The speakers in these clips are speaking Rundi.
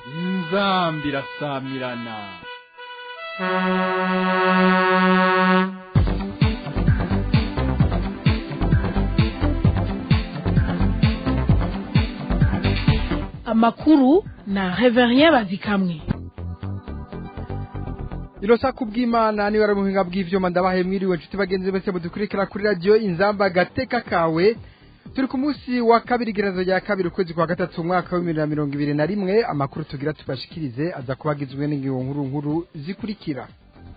inzambi irasamirana amakuru na reverien bazikamwe irosa kubw'imana niba ari ubuhinga bw'ivyuma ndabahe mwiriwe nshuti bagenzi bose mudukurikira kuri radiyo inzamba gateka kawe turi ku munsi wa kabiri igerazo rya kabiri ukwezi kwa gatatu umwaka w'ibihumbi na mirongo ibiri na rimwe amakuru tugira tubashikirize aza kuba agizwe n'ingingo nkuru nkuru zikurikira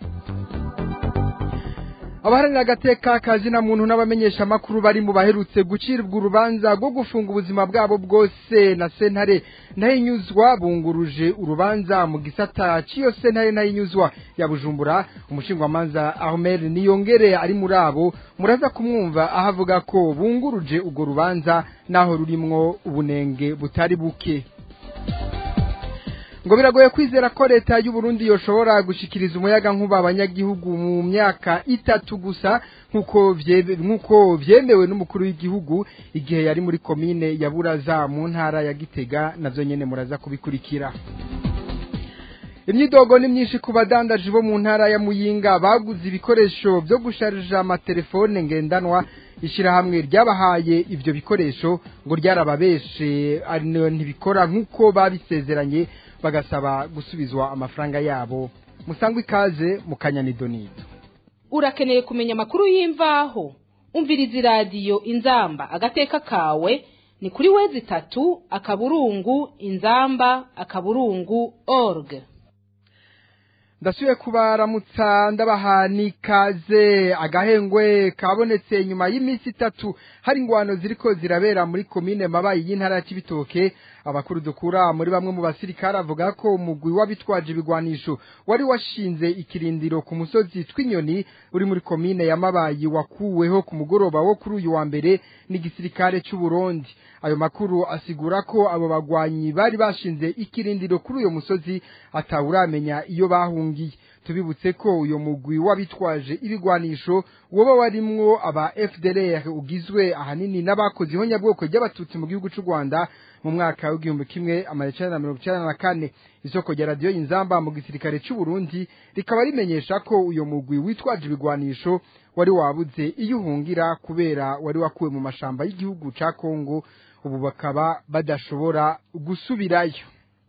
abaharanira agateka kazina muntu n'abamenyesha amakuru bari mu baherutse gucirwa urubanza rwo gufunga ubuzima bwabo bwose na sentare ntayinyuzwa bunguruje urubanza mu gisata cy'iyo sentare ntayinyuzwa ya bujumbura umushingwamanza ahmed niyongere ari muri abo muraza kumwumva aho avuga ko bunguruje urwo rubanza naho rurimwo ubunenge butari buke ngo biragoye kwizera ko leta y'u Burundi yoshobora gushikiriza umuyaga nkuba abanyagihugu mu myaka itatu gusa nkuko vyebe- nkuko vyemewe n'umukuru w'igihugu igihe yari muri komine ya Buraza mu ntara ya Gitega navyo nyene muraza kubikurikira imyidogo ni myinshi ku badandaji bo mu ntara ya Muyinga baguze ibikoresho byo gusharija amatelefone ngendanwa ishyirahamwe ryabahaye ivyo bikoresho ngo ryarababeshe ari no ntibikora nk'uko babisezeranye bagasaba gusubizwa amafaranga yabo musangwe ikaze mu kanyanidonito urakeneye kumenya amakuru y'imvaho umviriza iradiyo inzamba agateka kawe ni kuri wezi itatu akaburungu inzamba akaburungu org ndasubiye kubaramutsa ndabaha n'ikaze agahengwe kabonetse nyuma y'iminsi itatu hari ingwano ziriko zirabera muri komine mabayi y'intara ya Cibitoke abakuru dukura muri bamwe mu basirikare avuga ko umugwi w'abitwaje ibigwanisho wari washinze ikirindiro ku musozi tw'inyoni uri muri komine ya mabayi wakuweho ku mugoroba wo kuri uyu wa mbere n'igisirikare cy'u Burundi ayo makuru asigura ko abo bagwanyi bari bashinze ikirindiro kuri uyo musozi atawuramenya iyo bahungiye tubibutse ko uyo mugwi w'abitwaje ibigwanisho woba warimwo aba FDLR ugizwe ahanini n'abakoze ihonyabwoko ry'abatutsi mu gihugu cy'u Rwanda mu mwaka w'igihumbi kimwe amajana na mirongo icyenda na kane isoko rya radiyo inzamba mu gisirikare cy'u Burundi rikaba rimenyesha ko uyo mugwi witwaje ibigwanisho wari wabuze iyo uhungira kubera wari wakuwe mu mashamba y'igihugu ca Kongo ubu bakaba badashobora gusubirayo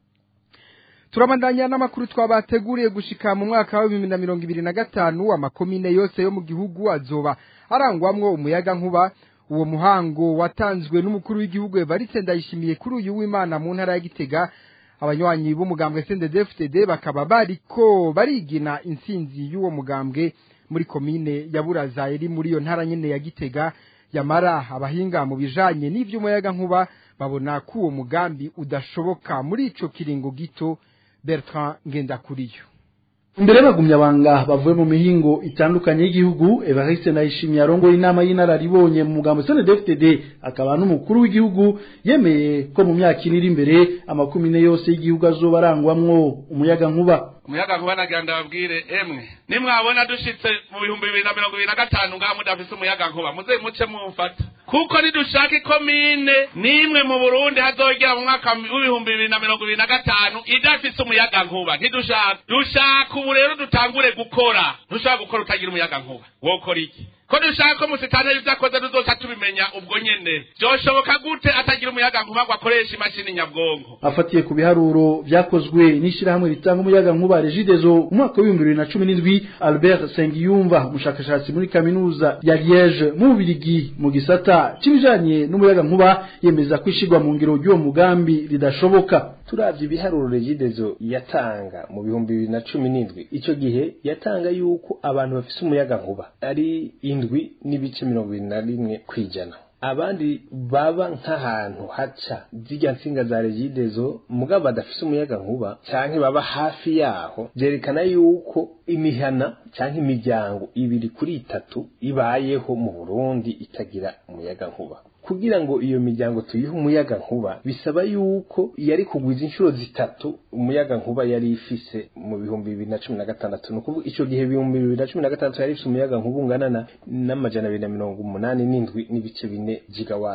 turabandanya n'amakuru twabateguriye gushika mu mwaka wa bibiri na mirongo ibiri na gatanu amakomine yose yo mu gihugu azoba arangwamwo umuyaga nkuba uwo muhango watanzwe n'umukuru w'igihugu Evariste Ndayishimiye kuri uyu w'Imana mu ntara ya Gitega abanywanyi b'umugambwe CNDD-FDD bakaba bariko barigina intsinzi y'uwo mugambwe muri komine ya Buraza iri muri iyo ntara nyene ya Gitega yamara abahinga mu bijanye n'ivy'umuyaga nkuba babona ko uwo mugambi udashoboka muri ico kiringo gito Bertrand Ngendakuriyo imbere y'abagumyabanga bavuye mu mihingo itandukanye y'igihugu evariste ndayishimiye arongoye inama y'inararibonye mu mugambo cndfdd akaba n'umukuru w'igihugu yemeye ko mu myaka ine iri imbere amakumyine yose y'igihugu azoba arangwamwo umuyaga nkuba umuyaga nkuba nagira ndababwire emwe nimwabona dushitse mu bihumbi bibiri na mirongo ibiri na gatanu ngaha mudafise umuyaga nkuba muze muce mumfata kuko nidushaka ikomine nimwe mu burundi hazogera mu mwaka w'ibihumbi bibiri na mirongo ibiri na gatanu idafise umuyaga nkuba ntidushaka dushaka ubu rero dutangure gukora ntushobora gukora utagira umuyaga nkuba wokora iki ko dushaka ko musitaneri ivyo akoze tuzoca tubimenya ubwo nyene vyoshoboka gute atagira umuyaga nkuba ngo akoreshe imashini nyabwonko afatiye ku biharuro vyakozwe n'ishirahamwe ritanga umuyaga nkuba regidezo mu mwaka w'ibihumbi bibiri na cumi n'indwi albert sengiyumva umushakashatsi muri kaminuza ya liege mu bubirigi mu gisata c'ibijanye n'umuyaga nkuba yemeza ko ishirwa mu ngiro ry'uwo mugambi ridashoboka turavye ibiharuro regidezo yatanga mu bihumbi bibiri na cumi n'indwi ico gihe yatanga yuko abantu bafise umuyaga nkuba ari indwi n'ibice mirongo ibiri na rimwe kw'ijana abandi baba nk'ahantu haca zirya nsinga za regidezo mugabo badafise umuyaga nkuba canke baba hafi yaho vyerekana yuko imihana canke imiryango ibiri kuri itatu ibayeho mu burundi itagira umuyaga nkuba kugira ngo iyo miryango tuyihe umuyaga nkuba bisaba yuko yari kugwiza inshuro zitatu umuyaga nkuba yari ifise mu bihumbi bibiri na cumi na gatandatu ni ukuvuga ico gihe ibihumbi bibiri na cumi na gatandatu yari ifise umuyaga nkuba ungana na n'amajana abiri na mirongo umunani n'indwi n'ibice bine gigawati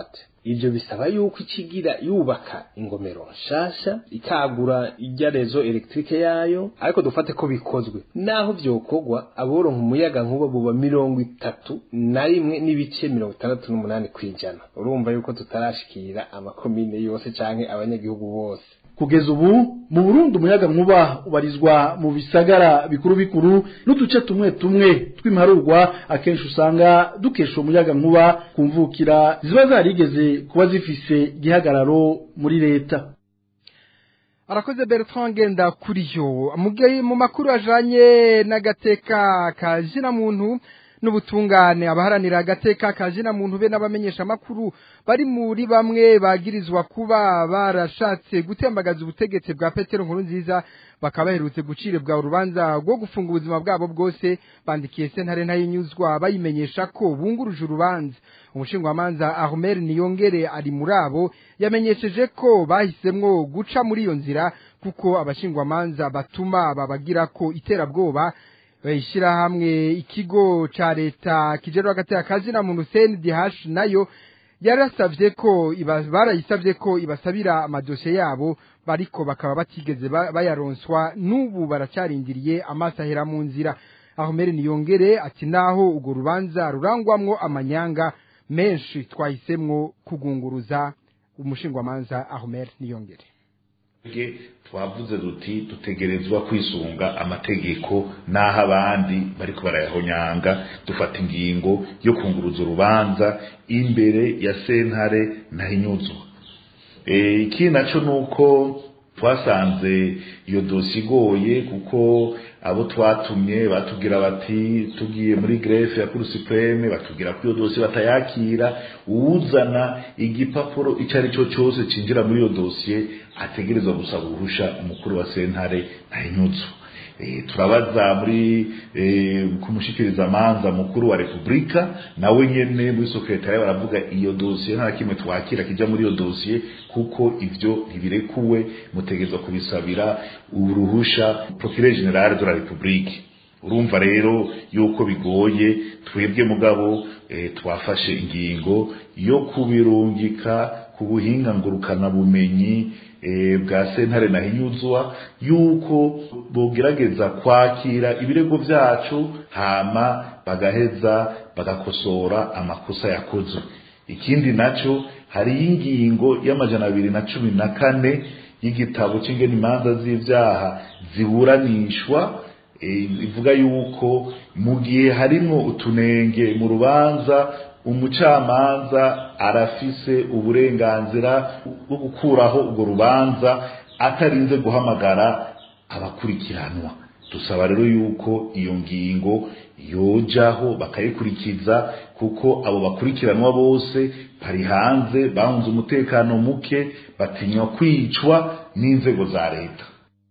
ivyo bisaba yuko ikigira yubaka ingomero nshasha ikagura ijya rezo electrique yayo ariko dufate ko bikozwe naho vyokorwa aboronka umuyaga nkuba buba mirongo itatu na rimwe n'ibice mirongo itandatu n'umunani kwijana urumva yuko tutarashikira amakomine yose canke abanyagihugu bose kugeza ubu mu Burundi umuyaga nkuba ubarizwa mu bisagara bikuru bikuru n'uduce tumwe tumwe tw'impaharurwa akenshi usanga dukesha umuyaga nkuba kumvukira ziba zarigeze kuba zifise igihagararo muri leta arakoze Bertrand ngenda kuri yo mu makuru ajanye n'agateka ka jina muntu n'ubutungane abaharanira agateka ka jina muntu be n'abamenyesha makuru bari muri bamwe bagirizwa kuba barashatse gutembagaza ubutegetsi bwa Petero nkuru nziza bakaba baherutse gucirebwa urubanza rwo gufunga ubuzima bwabo bwose bandikiye sentare ntayinyuzwa bayimenyesha ko bunguruje urubanza umushingwamanza Ahmed Niyongere ari muri abo yamenyesheje ko bahisemwo guca muri iyo nzira kuko abashingwamanza batuma babagira ko iterabwoba bayishyira hamwe ikigo ca leta kijerwa gateka kazi na muntu CNDH nayo yarasavye ko barayisavye ko ibasabira amadosiye yabo bariko bakaba batigeze bayaronswa n'ubu baracarindiriye amaso ahera mu nzira aho mbere niyongere ati naho urwo rubanza rurangwamwo amanyanga menshi twahisemwo kugunguruza umushingwamanza Ahmed Niyongere twavuze duti dutegerezwa kwisunga amategeko n'aho abandi bariko barayahonyanga dufata ingingo yo kunguruza urubanza imbere ya sentare ntahinyuzwa ikindi naco nuko twasanze iyo dosi igoye kuko abo twatumye batubwira bati tugiye muri grefe ya kuru supreme batubwira ko iyo dosi batayakira uwuzana igipapuro icyo ari cyo cyose cinjira muri iyo dosiye ategerezwa gusaba uruhusha umukuru wa sentare ntahinyuzwa turabaza muri kumushikiriza amanza mukuru wa repubulika nawe nyene muri sekretariya baravuga iyo dosiye nta kimwe twakira kijya muri iyo dosiye kuko ivyo ntibirekuwe mutegerezwa kubisabira uruhusha procureur general de la republique urumva rero yuko bigoye twebwe mugabo e, twafashe ingingo yo kubirungika ku buhinga ngurukana bumenyi bwa sentare nahinyuzwa yuko bogerageza kwakira ibirego byacu hama bagaheza bagakosora amakosa yakozwe ikindi naco hari ingingo y'amajana abiri na cumi na kane y'igitabo c'ingene imanza z'ivyaha ziburanishwa ivuga yuko mu gihe harimwo utunenge mu rubanza umucamanza arafise uburenganzira bwo gukuraho urwo rubanza atarinze guhamagara abakurikiranwa dusaba rero yuko iyo ngingo yojaho bakayikurikiza kuko abo bakurikiranwa bose bari hanze bahunze umutekano muke batinywa kwicwa n'inzego za leta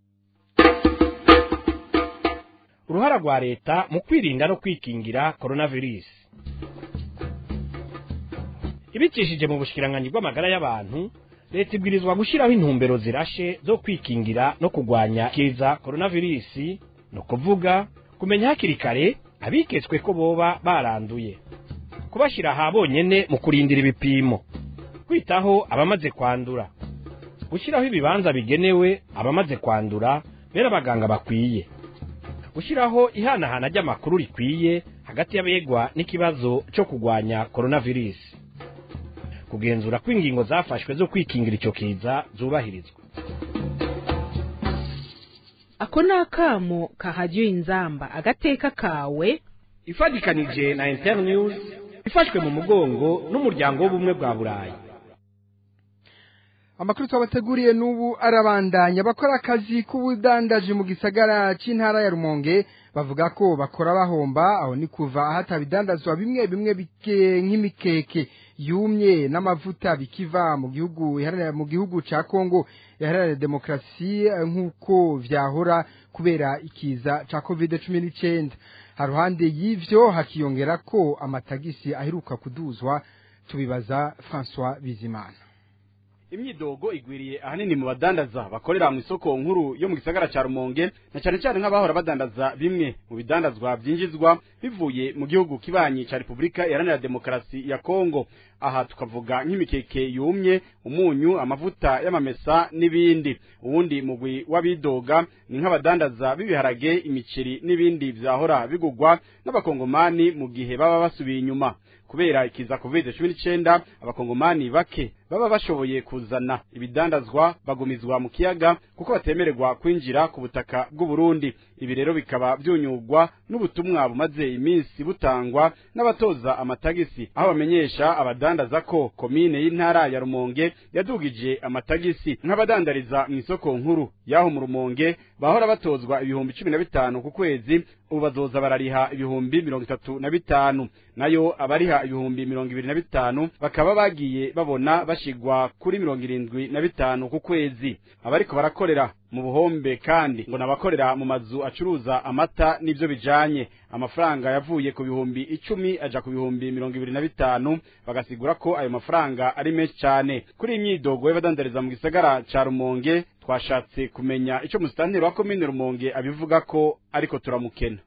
uruhara rwa leta mu kwirinda no kwikingira coronavirus ibicishije mu bushikiranganyi bw'amagara y'abantu leta ibwirizwa gushyiraho intumbero zirashe zo kwikingira no kurwanya kiza coronavirus no kuvuga kumenya hakiri kare abiketswe ko boba baranduye kubashyira aha bonyene mu kurindira ibipimo kwitaho abamaze kwandura gushyiraho ibibanza bigenewe abamaze kwandura bera abaganga bakwiye gushyiraho ihanahana ry'amakuru rikwiye hagati y'abegwa n'ikibazo cyo kurwanya coronavirus kugenzura ko ingingo zafashwe zo kwikingira icyo kiza zubahirizwa ako ni akamo kahajya inzamba agateka kawe ifatikanije na internews ifashwe mu mugongo n'umuryango w'ubumwe bwa burayi amakuru twabateguriye n'ubu arabandanya bakora akazi k'ubudandaji mu gisagara cy'intara ya rumonge bavuga ko bakora bahomba aho ni kuva ahatabidandazwa bimwe bimwe bike nk'imikeke yumye n'amavuta bikiva mu gihugu mu gihugu ca Kongo yaharaniye demokrasi nk'uko vyahora kubera ikiza ca COVID-19 haruhande y'ivyo hakiyongera ko amatagisi aheruka kuduzwa tubibaza François Bizimana imyidogo igwiriye ahanini mu badandaza bakorera mu isoko nkuru yo mu gisagara cya rumonge na cyane cyane nk'abahora badandaza bimwe mu bidandazwa byinjizwa bivuye mu gihugu kibanyi cya repubulika iharanira demokarasi ya kongo aha tukavuga nk'imikeke yumye umunyu amavuta y'amamesa n'ibindi uwundi mugwi w'abidoga ni nk'abadandaza b'ibiharage imiceri n'ibindi vyahora bigugwa n'abakongomani mu gihe baba basubiye inyuma kubera ikiza covid cumi n'icenda abakongomani bake baba bashoboye kuzana ibidandazwa bagumizwa mu kiyaga kuko batemererwa kwinjira ku butaka bw'uburundi ibi rero bikaba vyunyugwa n'ubutumwa bumaze iminsi butangwa n'abatoza amatagisi aho bamenyesha abadandaza ko komine y'intara ya rumonge yadugije amatagisi nk'abadandariza mu isoko nkuru y'aho mu rumonge bahora batozwa ibihumbi cumi na bitanu ku kwezi ubu bazoza barariha ibihumbi mirongo itatu na bitanu nayo abariha ibihumbi mirongo ibiri na bitanu bakaba bagiye babona bashigwa kuri mirongo irindwi na bitanu ku kwezi abariko barakorera mu buhombe kandi ngo nabakorera mu mazu acuruza amata n'ivyo bijanye amafaranga yavuye ku bihumbi icumi aja ku bihumbi mirongo ibiri na bitanu bagasigura ko ayo mafaranga ari menshi cane kuri iyi myidogo y'abadandariza mu gisagara ca rumonge twashatse kumenya ico musitanteri wa komine rumonge abivuga ko ariko turamukena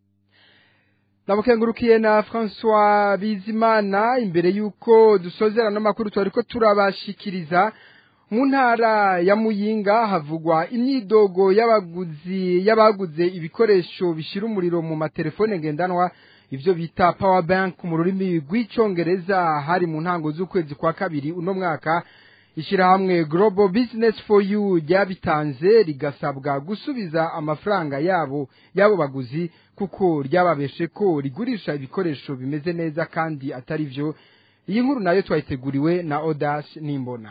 Nabukengurukiye na François Bizimana imbere yuko dusozera n'amakuru twariko turabashikiriza mu ntara ya Muyinga havugwa imyidogo y'abaguzi y'abaguze ibikoresho bishira umuriro mu matelefone ngendanwa ivyo bita power bank mu rurimi rw'icongereza hari mu ntango z'ukwezi kwa kabiri uno mwaka ishirahamwe Global Business for You ryabitanze rigasabwa gusubiza amafaranga yabo yabo baguzi kuko ryababeshe ko rigurisha ibikoresho bimeze neza kandi atari vyo iyi nkuru nayo twayiteguriwe na Odash Nimbona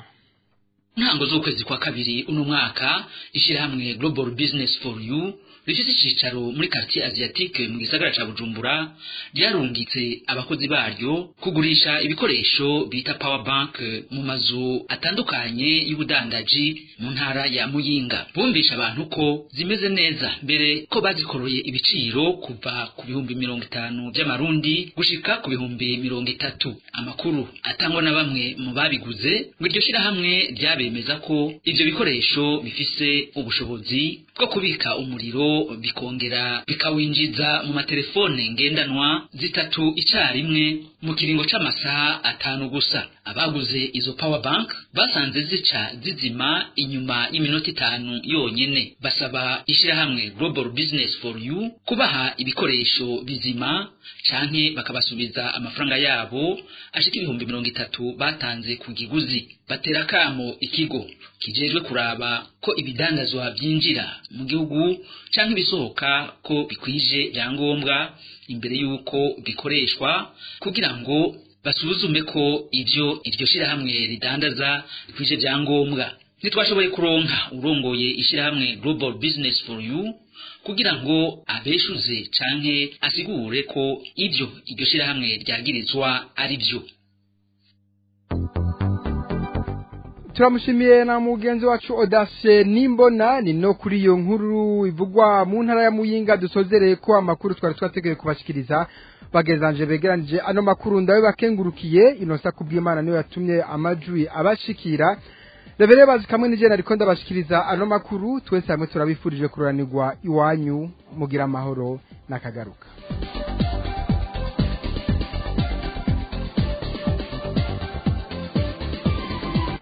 ntango z'ukwezi kwa kabiri uno mwaka ishirahamwe Global Business for You rifise icicaro muri quartier asiatique mu gisagara ca Bujumbura ryarungitse abakozi baryo kugurisha ibikoresho bita power bank mu mazu atandukanye y'ubudandaji mu ntara ya Muyinga bumvisha abantu ko zimeze neza mbere ko bazikoroye ibiciro kuva ku bihumbi mirongo itanu by'amarundi gushika ku bihumbi mirongo itatu amakuru atangwa na bamwe mu babiguze ngo iryo shirahamwe ryabemeza ko ivyo bikoresho bifise ubushobozi bwo kubika umuriro bikongera bikawinjiza mu matelefone ngendanwa zitatu icarimwe mu kiringo c'amasaha atanu gusa abaguze izo power bank basanze zica zizima inyuma y'iminota itanu yonyene basaba ishirahamwe global business for you kubaha ibikoresho bizima canke bakabasubiza amafaranga yabo ashika ibihumbi mirongo itatu batanze ku kiguzi batera kamo ikigo kijejwe kuraba ko ibidandazwa vyinjira mu gihugu canke ibisohoka ko bikwije vyangombwa imbere yuko bikoreshwa kugira ngo basuzume ko ivyo iryo shirahamwe ridandaza bikwije vyangombwa ntitwashoboye kuronka urongoye ishirahamwe global business for you kugira ngo abeshuze canke asigure ko ivyo iryo shirahamwe ryagirizwa ari vyo turamushimiye na mugenzi wacu Odashe Nimbona ni no kuri iyo nkuru ivugwa mu ntara ya Muyinga dusozereye ko amakuru twari twategeye kubashikiriza bagezanje begeranije ano makuru ndawe bakengurukiye inosa kubw'Imana niyo yatumye amajwi abashikira Rebere bazi kamwe nije nariko ndabashikiriza ano makuru twese hamwe turabifurije kuranirwa iwanyu mugira amahoro nakagaruka